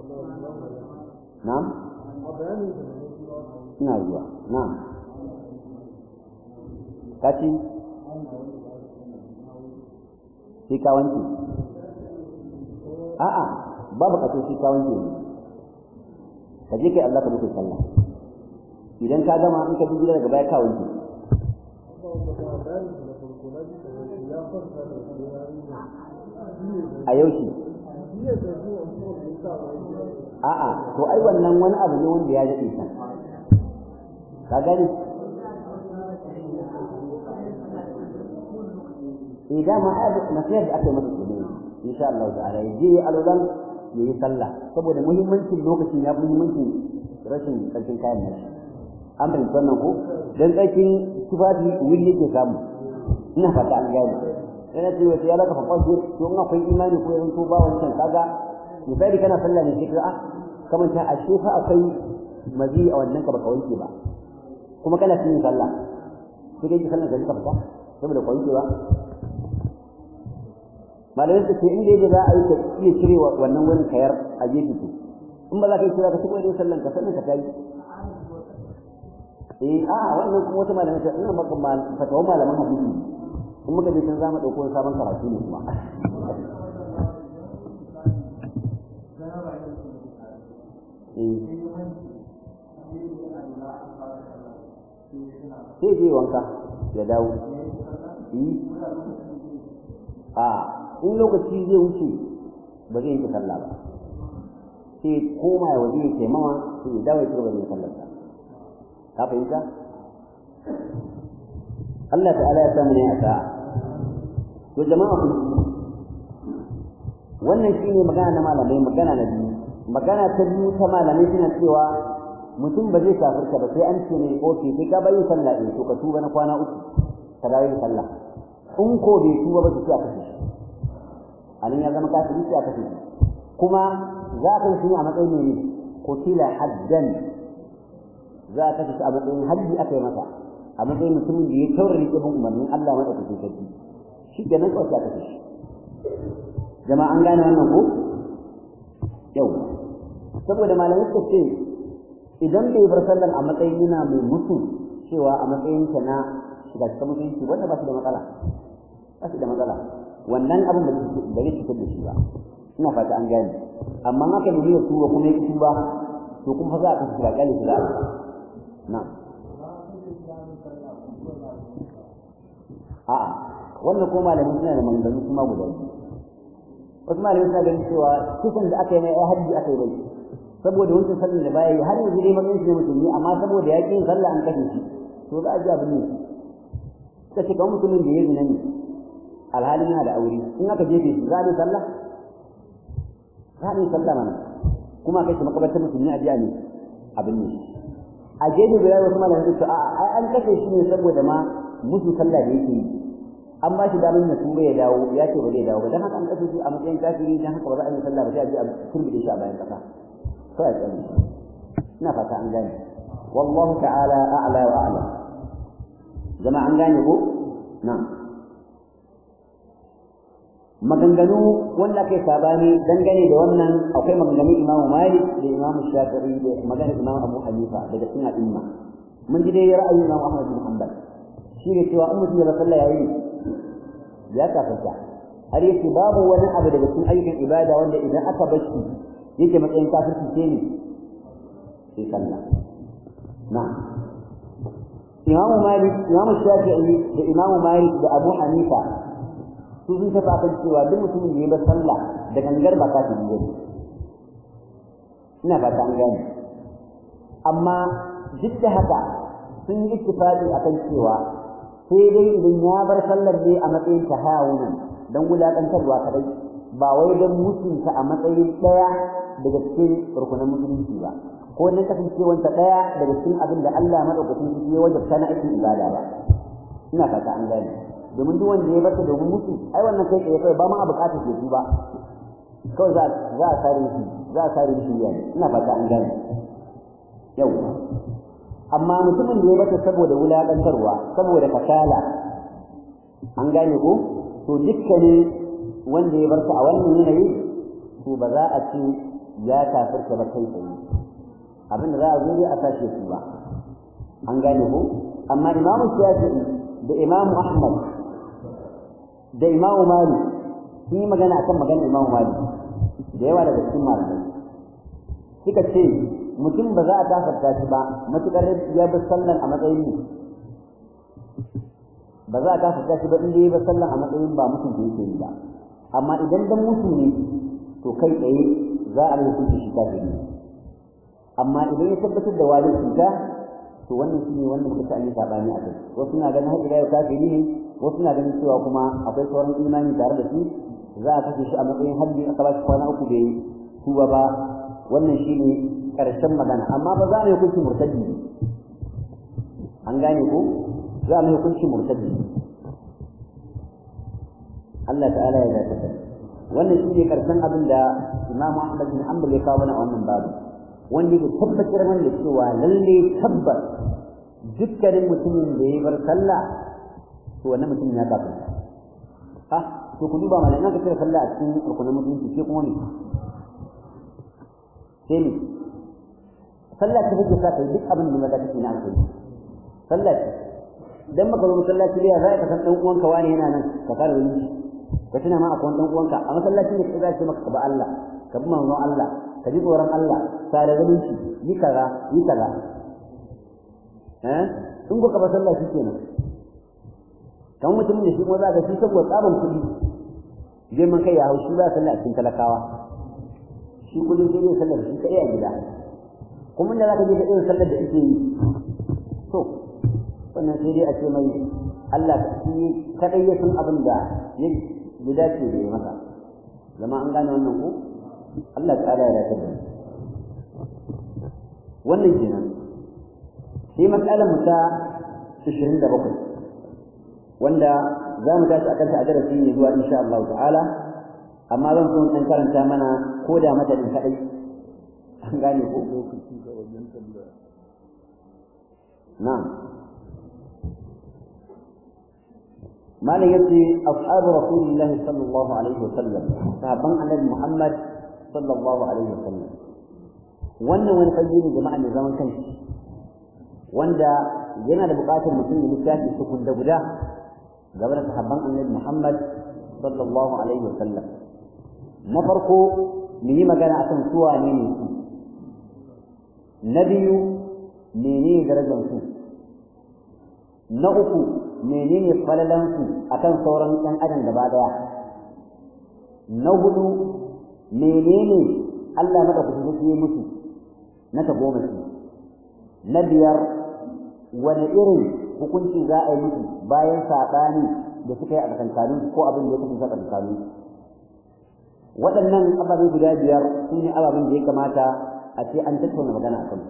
na'am ina zuwa na'am ka ci sai ka wanke a'a babu ka sai ka wanke ne ka je kai Allah ka mutu sallah idan ka gama in ka bi gida daga baya ka wanke a yaushe a'a to ai wannan wani abu ne wanda ya daɗe san ka gani eh dama ai nasiyar da aka yi masa kenan insha Allah ta'ala yaje alulan ya yi sallah saboda muhimmancin lokacin ya fi muhimmancin rashin tsarkin kayan nashi an fahimci wannan ko dan tsarkin tufafi wuri yake samu ina fata an gane yana ce wata ya laka fa kwaso to in akwai imani ko yanzu ba wancan kaga misali kana sallah ne sai ka a kamar ta ashe fa akwai mazi a wannan ka baka wanke ba kuma kana cikin sallah sai dai sallah ka ka fita saboda ka wanke ba malamai su ce in dai za a yi ka iya cire wannan wurin kayar a gefe to in ba za ka yi cire ka tuba da sallan ka sannan ka tayi eh a wannan kuma wata malamai ta ina maka fatawa malaman hadisi in muka je can za mu dauko sabon karatu ne kuma sai je wanka ya dawo a in lokaci zai wuce ba zai yi sallah ba sai koma ya waje ya taimawa sai ya dawo ya cigaba da yin sallar sa ka fahimta Allah ta'ala ya samu ne a sa'a to jama'a ku wannan shine magana na malamai magana na biyu magana ta biyu ta malamai suna cewa mutum ba zai kafirta ba sai an ce ne oke sai ka bayin sallah ɗin to ka tuba na kwana uku ka dawo yin sallah in ko bai tuba ba to sai a kashe shi a nan ya zama kafiri sai a kashe shi kuma za ka shi a matsayin ne kutila haddan za a kashe shi a matsayin haddi aka yi masa a matsayin mutumin da ya taurari ibn umarnin Allah madaukakin sarki shi ke nan kawai aka kashe shi jama'a an gane wannan ko yau saboda malamai suka ce idan bai bar sallan a matsayin yana mai mutu cewa a matsayin ta na shiga cikin mutunci wanda ba shi da matsala ba shi da matsala wannan abin da ba zai cutar da shi ba ina fata an gane amma haka da ya tuba kuma ya tuba to kuma za a kashe shi ba kyale shi za a na a'a wannan ko malamin suna da manzanni kuma guda biyu wasu malamin suna ganin cewa kisan da aka yi mai hajji aka yi bai saboda wancan sallar da baya yi har yanzu dai matsayin shi ne musulmi amma saboda ya yin sallah an kashe shi to za a ji abin ne suka ce kawai mutumin da ya zina ne alhalin yana da aure in aka jefe shi za a yi sallah za a yi sallah mana kuma kai shi makabartar musulmi a jiya ne abin ne a gefe da yawa wasu malamin su a ai an kashe shi ne saboda ma musu sallah da yake yi an ba shi damar ya tuba ya dawo ya ce ba zai dawo ba dan haka an kashe shi a matsayin kafiri dan haka ba za a yi sallah ba sai a je a turbide shi a bayan kasa kawai tsari ina fata an gane wallahu ta'ala a'la wa a'lam jama'a an gane ko na'am maganganu wanda kai sabani dangane da wannan akwai maganganun imamu malik da imamu shafi'i da maganar imamu abu hanifa daga cikin al'umma mun ji dai ra'ayin imamu ahmad bin hanbal shi ne cewa in mutum ya sallah yayi ya kafarta har yake babu wani abu daga cikin ayyukan ibada wanda idan aka bar shi yake matsayin kafirci ce ne sai sallah na'am imamu malik imamu shafi'i da imamu malik da abu hanifa su sun tafi akan cewa duk mutumin da ya bar sallah da gangar ba kafiri ne ina fata an gane amma duk da haka sun yi ittifaqi akan cewa sai dai idan ya bar sallar ne a matsayin tahawunan dan wulakantarwa kadai ba wai dan mutunta a matsayin daya daga cikin rukunan musulunci ba ko dan kasancewanta daya daga cikin abin da Allah madaukakin sarki ya wajabta na aikin ibada ba ina fata an gane domin duk wanda ya barta domin mutu ai wannan kai tsaye kai ba ma a bukatar ke ba kawai za za a sare shi za a sare shi yani ina fata an gane yau amma mutumin da ya bata saboda wulaƙantarwa saboda kasala an gane ko to dukkanin wanda ya barta a wannan yanayi to ba za a ce ya kafirta ba kai tsaye abinda za a zo dai a sashe su ba an gane ko amma imamu shafi'i da imamu ahmad da imamu malik sun yi magana akan maganar imamu malik da yawa daga cikin malamai suka ce mutum ba za a kafarta shi ba matuƙar ya bi sallan a matsayin ne ba za a kafarta shi ba in ya bi sallan a matsayin ba mutum da yake yi ba amma idan dan mutum ne to kai tsaye za a yi hukunci shi kafiri amma idan ya tabbatar da wani cuta to wannan shine wanda muka ta yi sabani a kai wasu na ganin har ila yau kafiri ne wasu na ganin cewa kuma akwai sauran imani tare da shi za a kashe shi a matsayin haddi aka ba shi kwana uku bai tuba ba wannan shine karshen magana amma ba za mu yi hukunci murtadi an gane ko za mu yi hukunci murtadi Allah ta'ala ya zata wannan shine karshen abin da Imam Ahmad bin Hanbal ya kawo mana a wannan babu wanda ya tabbatar mana da cewa lalle tabbas dukkanin mutumin da ya bar sallah to wannan mutumin ya kafin ha to ku duba mana ina ka cire sallah a cikin rukunin mutunci ke kuma me sai ne sallah ce take sa kai duk abin da maza kake na alheri sallah ce idan maka zo masallaci ne za ka san dan uwanka wani yana nan ka kare wani ka tuna ma akwai dan uwanka a masallaci ne kai za ka maka ka ba Allah ka bi manzon Allah ka ji tsoron Allah tare da shi yi kaza yi kaza eh in ko ka ba sallah shi kenan kan mutumin da shi kuma za ka shi saboda tsaban kuɗi zai man kai ya hau shi ba sallah a cikin talakawa shi kullum sai dai sallar shi kai a gida kuma da za ka je ka irin sallar da ake yi to wannan sai dai a ce mai Allah shi kadai ya san abin da ya dace da ya masa zama an gane wannan ko Allah ta'ala ya dace da wannan kenan sai matsalar mu ta 27 wanda za mu tashi akan ta a darasi ne zuwa insha Allah ta'ala amma zan so in karanta mana ko da madadin kadai an gane ko na'am malam yace ashabu rasulillahi sallallahu alaihi wasallam sahabban annabi Muhammad sallallahu alaihi wasallam wannan wani fage ne jama'a ne zaman kanshi wanda yana da buƙatar mutum ya littafi su da guda game da sahabban annabi Muhammad sallallahu alaihi wasallam na farko mu yi magana akan su wane ne su na biyu menene darajar su na uku menene falalan su akan sauran ɗan adam gaba daya na hudu menene Allah maka ku yi musu na ta goma shi na biyar wani irin hukunci za a yi musu bayan saɓani da suka yi a tsakankanin ko abin da ya kasance a tsakankanin waɗannan ababe guda biyar su ne ababen da ya kamata a ce an tattauna magana a kan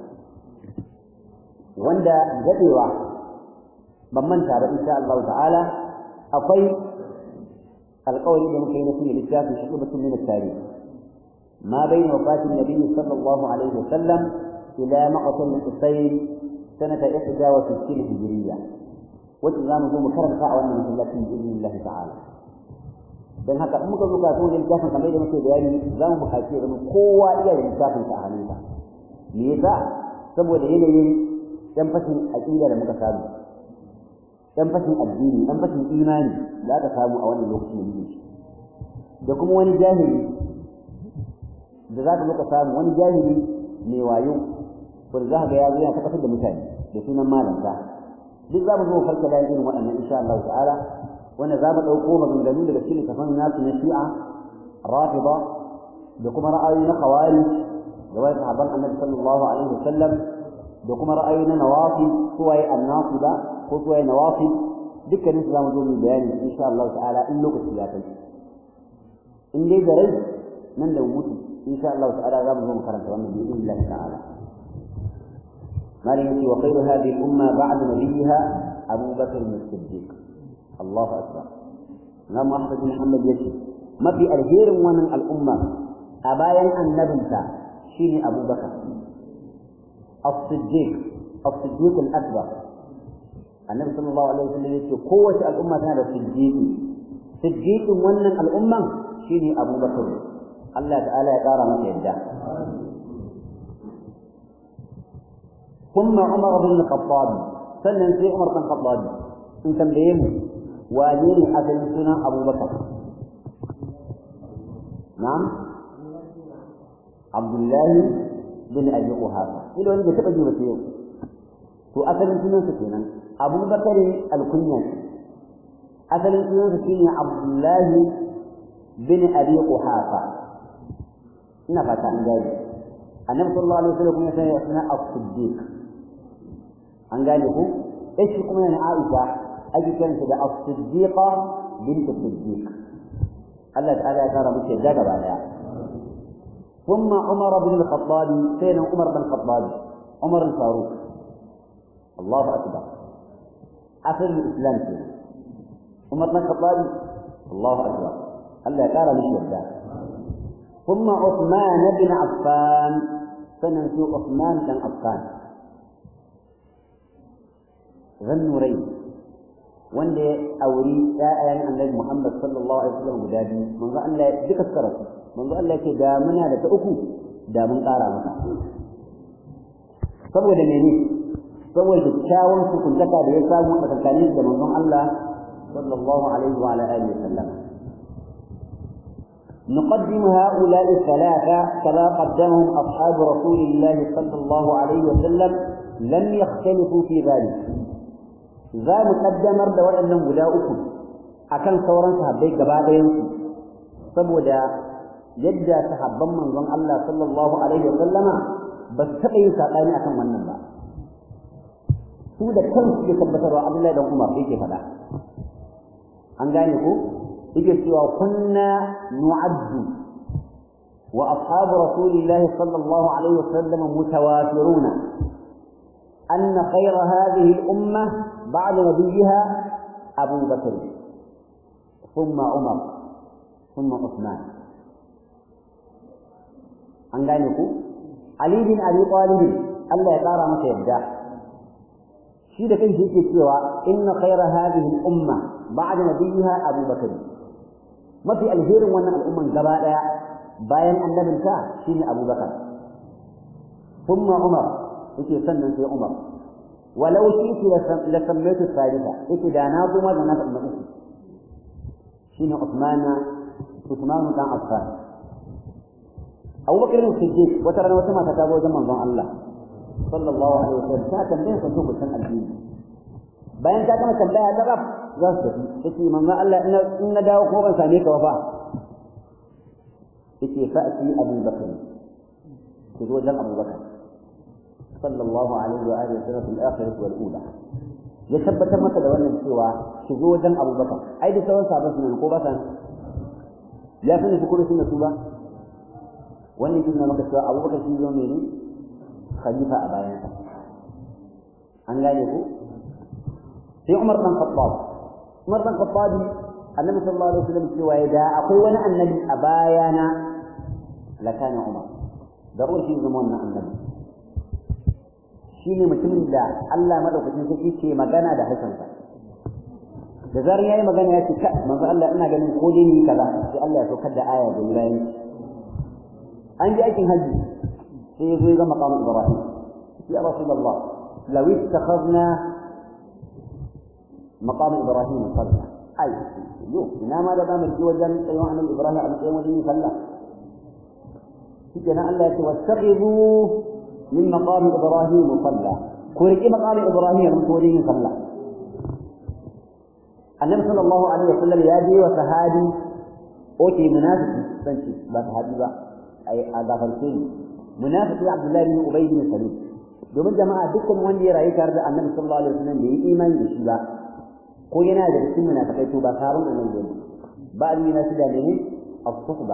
wanda daɗewa ban manta ba insha Allah ta'ala akwai alƙawari da muka yi na sunan littafin shi kuma sun nuna tarihi ما بين وفاة النبي صلى الله عليه وسلم إلى مقتل الحسين سنة إحدى وستين هجرية والإمام ذو مكرم فاعل من الله بإذن الله تعالى dan haka in muka zo kasuwan littafin kamar da muke bayani za mu buƙaci ya zama kowa iya da littafin sa a hannunsa me yasa saboda yanayin dan fashin aqida da muka samu dan fashin addini dan fashin imani da aka samu a wannan lokacin da muke da kuma wani jahili da za ka zo ka samu wani jahili mai wayo wanda za ka ga ya zo yana tabbatar da mutane da sunan malanta duk za mu zo farka da irin waɗannan insha Allah ta'ala wanda za mu ɗauko maganganu daga cikin kafan nasu na shi'a rafida da kuma ra'ayoyi na khawari da wani sahabban annabi sallallahu alaihi wasallam da kuma ra'ayoyi na nawafi suwaye annasida ko suwaye nawafi dukkanin su za mu zo mu bayani insha Allah ta'ala in lokaci ya kai in dai da rai nan da mutu insha Allah ta'ala za mu zo mu karanta wannan bi idnillah ta'ala مالك وخير هذه الأمة بعد نبيها أبو بكر الصديق الله أكبر نعم أحمد بن محمد يشي ما في الهير ومن الأمة أبايا أن نبنتا شيني أبو بكر الصديق الصديق الأكبر النبي صلى الله عليه وسلم يقول قوة الأمة هذا الصديق صديق ومن الأمة شيني أبو بكر الله تعالى يقارى ما يده ثم عمر بن الخطاب سنن في عمر بن الخطاب in tambaye mu wane ne asalin sunan abubakar na'am abdullahi bin abi quhafa ido wani da taba ji wata yau to asalin sunan sa kenan abubakar alkunya asalin sunan sa shine abdullahi bin abi quhafa ina fata an gane annabi sallallahu alaihi wasallam kuma sai ya suna as-siddiq an gane ku shi kuma yana aisha ake kiranta da as-siddiqa bint as-siddiq Allah ta'ala ya kara muke da gaba daya ثم عمر بن الخطاب سيدنا عمر بن الخطاب عمر الفاروق الله أكبر أصل الإسلام فيه عمر بن الخطاب الله أكبر الله قال مش يبدأ ثم عثمان بن عفان سننسو عثمان بن عفان ذا النورين wanda ya auri ƴaƴan annabi Muhammad sallallahu alaihi wasallam guda biyu manzo Allah ya duka tsara manzo Allah ya ce da muna da ta uku da mun ƙara maka saboda mene saboda kyakkyawan hukuntaka da ya samu a tsakanin da manzon Allah sallallahu alaihi wa ala alihi wasallam نقدم هؤلاء الثلاثة كما قدمهم أصحاب رسول الله صلى الله عليه وسلم لم يختلفوا في ذلك za mu kaddamar da waɗannan guda uku akan sauran sahabbai gaba ɗayansu saboda yadda sahabban manzon Allah sallallahu alaihi wa sallama ba su taɓa yin saɓani akan wannan ba su da kansu ke tabbatarwa Abdullahi dan Umar yake faɗa an gane ko yake cewa kunna nu'addu wa ashabu rasulillahi sallallahu alaihi wa sallam mutawafiruna أن خير هذه الأمة بعد نبيها أبو بكر ثم عمر ثم عثمان an gane ku Ali bin Abi Talib Allah ya kara masa yadda shi da kanshi yake cewa inna khayra hadhihi al-umma ba'da nabiyha Abu Bakr mafi alherin wannan al'umman gaba daya bayan annabinta shine Abu Bakar thumma Umar yake sannan sai Umar walau shi la sammaitu salisa yake da na kuma da na na uku shine Uthman Uthman dan Affan Abu Bakar Siddiq wata rana wata mata ta zo wajen manzon Allah sallallahu alaihi wasallam ta tambaye sa to kusan addini bayan ta gama tambaya ta rab za su tafi yace manzon Allah in na dawo ko ban same ka ba fa yace fa'ti Abu Bakar ki zo wajen Abu Bakar صلى الله عليه وآله وسلم في الآخرة والأولى يثبت متى لو أن سوى شذوذا أبو بكر أي دي سوى صعبة من القوبة لا سنة في كل سنة سوى وأن كنا مكة سوى أبو بكر في يومين خليفة أبايا أن لا يقول في عمر بن الخطاب عمر بن الخطاب النبي صلى الله عليه وسلم سوى إذا أقول النبي أبايانا لكان عمر ضروري في زماننا النبي shi ne mutumin da Allah madaukakin sarki ke magana da harshensa da zarar yayi magana ya ce ka manzo Allah ina ganin ko dai ni kaza sai Allah ya saukar da aya da bayan an ji aikin haji sai ya zo ga maqam Ibrahim ya Rasulullah law ittakhadna maqam Ibrahim salla ai yo ina ma da zamu ji wajen tsayon annabi Ibrahim a matsayin wajen sallah shi kenan Allah ya ce wastaqibu من مقام إبراهيم صلى كورك مقام إبراهيم من كورين صلى النبي صلى الله عليه وسلم يادي وسهادي أوتي منافق سنشي لا سهادي بقى أي هذا فلسطين منافق عبد الله بن أبي بن سلول domin jama'a dukkan wanda ya rayu tare da annabi sallallahu alaihi wasallam bai yi imani da shi ba ko yana da cikin munafikai to ba sabon annabi ne ba ni na shi da ne as-suhba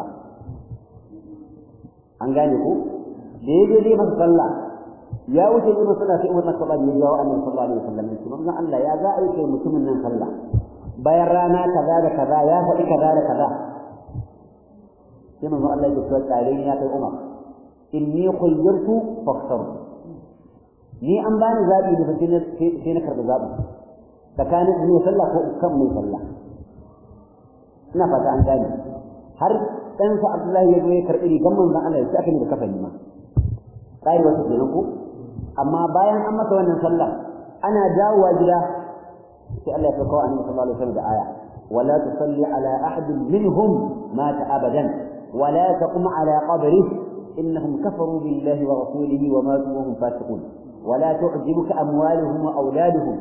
an gane ko da ya je dai masa sallah ya wuce ne masa sallah sai Umar bin Khattab ya jawo Annabi sallallahu alaihi wasallam ya ce manzo Allah ya za a yi kai mutumin nan sallah bayan rana kaza da kaza ya faɗi kaza da kaza sai manzo Allah ya ce tsare ni ya kai Umar inni khayyartu fakhtar ni an bani zabi da sai na karɓi zabi tsakanin ne sallah ko kan mai sallah ina fata an gane har ɗansa Abdullahi ya zo ya karɓi rigan manzon Allah ya ce aka ne da kafani ma tsari wata kenan ko amma bayan an masa wannan sallah ana dawowa gida sai Allah ya kawo annabi sallallahu alaihi wasallam da aya wala tusalli ala ahad minhum mata abadan wala taqum ala qabrihi innahum kafaru billahi wa rasulihi wa matu wa hum fasiqun ولا تعجبك أموالهم وأولادهم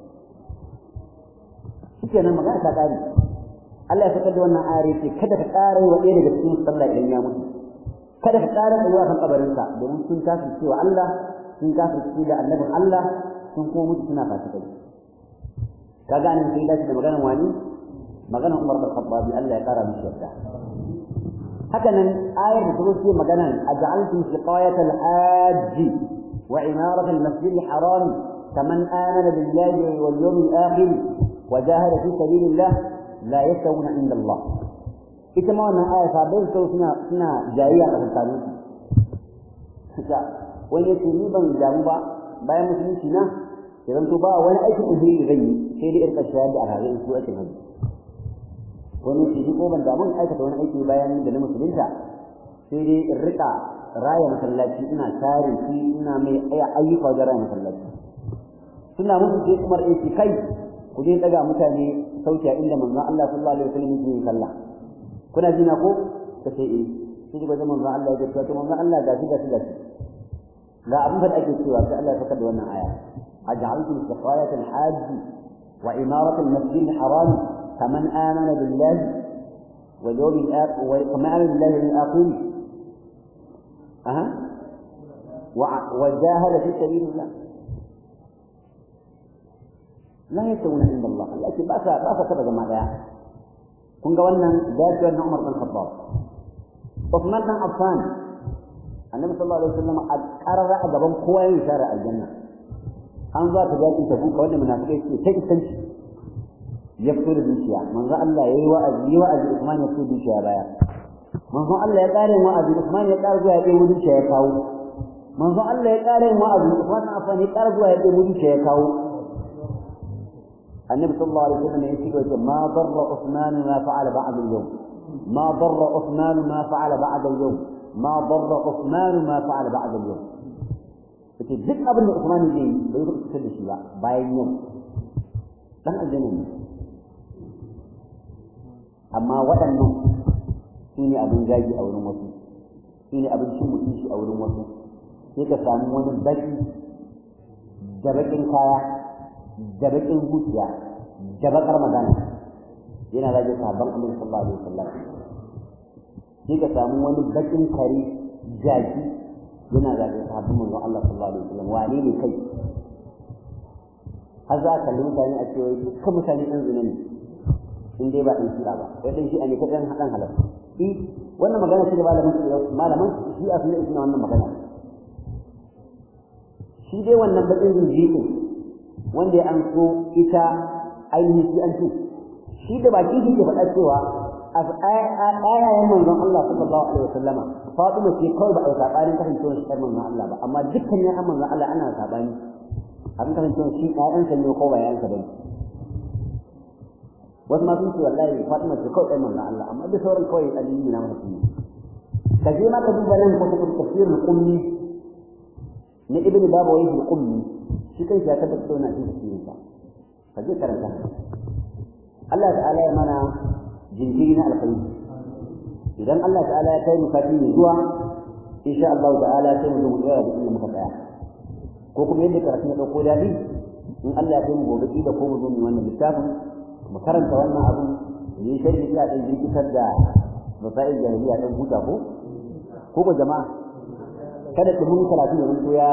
shikenan magana ta kare Allah ya fitar da wannan ayar ce kada ka kare wa ɗaya daga cikin sallah idan ya mutu kada ka ƙara tsayuwa kan kabarinsa domin sun kafir cewa Allah sun kafir da annabin Allah sun kuma mutu suna fasikai ka gane sai dace da maganar wani maganar Umar bin Khattab Allah ya ƙara mishi yarda haka nan ayar da ta ce maganan aj'altum siqayat al-hajj wa imarat al-masjid al-haram kaman amana billahi wal yawm al-akhir wa jahada fi sabilillah la yastawuna inda Allah ita ma wannan aya sabai sau suna suna jayayya a tsakanin su wani yace ni ban damu ba bayan musulunci na idan to ba wani aikin uhuri da zan yi sai dai irka shayar da alhazai su ake hajji wani shi ko ban damu aikata wani aiki bayan da na musulunta sai dai in rika raya masallaci ina tare shi ina mai ayyuka wajen raya masallaci suna musu sai kuma aiki kai ku je daga mutane sauki a inda manzon Allah sallallahu alaihi wasallam yake yin sallah kuna jina ko kace eh sai ga manzon Allah ya ce to manzon Allah ga shi ga shi ga shi ga abin da ake cewa sai Allah ya saka da wannan aya aj'altum siqayat al-hajj wa imarat al-masjid al-haram kaman amana billahi wal yawm al-akhir wa kaman amana billahi al-akhir aha wa jahada fi sabilillah la yasawuna inda Allah Allah ce ba sa ba sa taba jama'a daya kun ga wannan dajiyar na Umar bin Khattab Uthman bin Affan annabi sallallahu alaihi wasallam a karara a gaban kowa ya share aljanna an za ta jaki ta buka wanda munafikai ce ta isanci ya fito da dukiya manzo Allah yayi wa'azi yi wa'azi Usman ya fito dukiya baya manzo Allah ya kare wa'azi Usman ya kare zuwa ya kai dukiya ya kawo manzo Allah ya kare wa'azi Usman na afan ya kare zuwa ya kai dukiya ya kawo النبي صلى الله عليه وسلم يقول ما ضر عثمان ما فعل بعد اليوم ما ضر عثمان ما فعل بعد اليوم ما ضر عثمان ما فعل بعد اليوم kace duk abin da Usman zai yi bai yi kusa da shi ba bayan yau dan aljanna ne amma waɗannan su ne abin gaji a wurin wasu su ne abin cin mutunci a wurin wasu sai ka samu wani baki da bakin kaya da bakin zuciya da bakar magana yana rage sabon annabi sallallahu alaihi wasallam sai ka samu wani bakin kare jaki yana rage sabon manzon Allah sallallahu alaihi wasallam wane ne kai har za ka kalli mutane a cewa dukkan mutane ɗan zina ne in dai ba ɗan shi'a ba sai ɗan shi'a ne kaɗan haɗan halar i wannan magana ce da malamin malaman shi'a sun yi wannan magana shi dai wannan bakin zinjiƙin wanda ya an so ita ainihin shi an ce shi da baki shi ke faɗa cewa a ayayen manzon Allah sallallahu alaihi wasallama Fatima ce kawai ba a yi sabanin kasancewar shi manzon Allah ba amma dukkan ya manzon Allah ana sabani abin kasancewar shi ƴaƴansa ne ko ba ƴaƴansa ba wasu ma sun ce wallahi Fatima ce kawai ɗan manzon Allah amma duk sauran kawai addini na masa ne ka je ma ka duba nan ko ka tafsirul qummi na ibnu babawayh al-qummi shi kai ya tabbata da wannan tafsirin sa ka je karanta Allah ta'ala ya mana jinkiri na alkhairi idan Allah ta'ala ya kai mu kafin zuwa insha Allah ta'ala sai mu zo mu tsaya da inda muka tsaya ko kuma yadda karatu ya dauko dadi in Allah ya kai mu gobe da ko mu zo mu wannan littafin mu karanta wannan abu ni sharhi ya dan jirkitar da masail jahiliya dan huta ko ko ba jama'a kada ku mun karatu da mun ya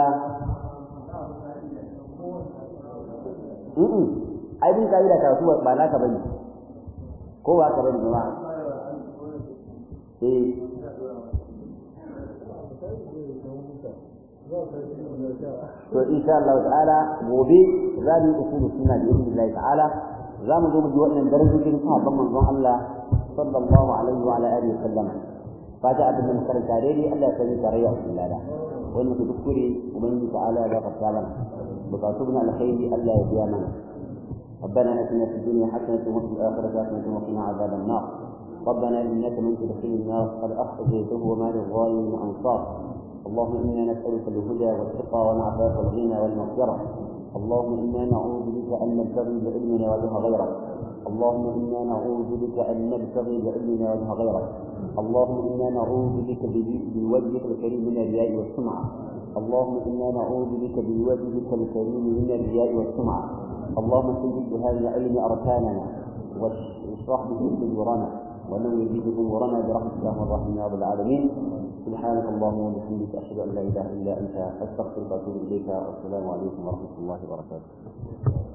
Mm ai bin kaida karatu ba naka bane ko ba ka bane jama'a eh to insha Allah ta'ala gobe za mu yi usulu sunna bi idnillah ta'ala za mu zo mu ji wannan darajojin sahabban manzon Allah sallallahu alaihi wa ala alihi wa sallam fata abin da muka karanta daidai Allah ya sani tarayya a cikin lada wani muka kuskure ubangiji ta'ala ya gafarta mana bukatu na alkhairi Allah ya biya mana ربنا اتنا في الدنيا حسنه وفي الاخره حسنه وقنا عذاب النار ربنا انك من تدخل النار قد اخرجته وما للظالمين من انصار اللهم انا نسالك الهدى والتقى والعفاف والغنى والمغفره اللهم انا نعوذ بك ان نبتغي بعلمنا وجه غيرك اللهم انا نعوذ بك ان نبتغي بعلمنا وجه غيرك اللهم انا نعوذ بك بوجهك الكريم من الرياء والسمعه اللهم انا نعوذ بك بوجهك الكريم من الرياء والسمعه اللهم سجد بهذا العلم اركاننا واشرح به صدورنا ونور به امورنا برحمتك يا الرحمن يا رب العالمين سبحانك اللهم وبحمدك اشهد ان لا اله الا انت استغفرك واتوب اليك والسلام عليكم ورحمه الله وبركاته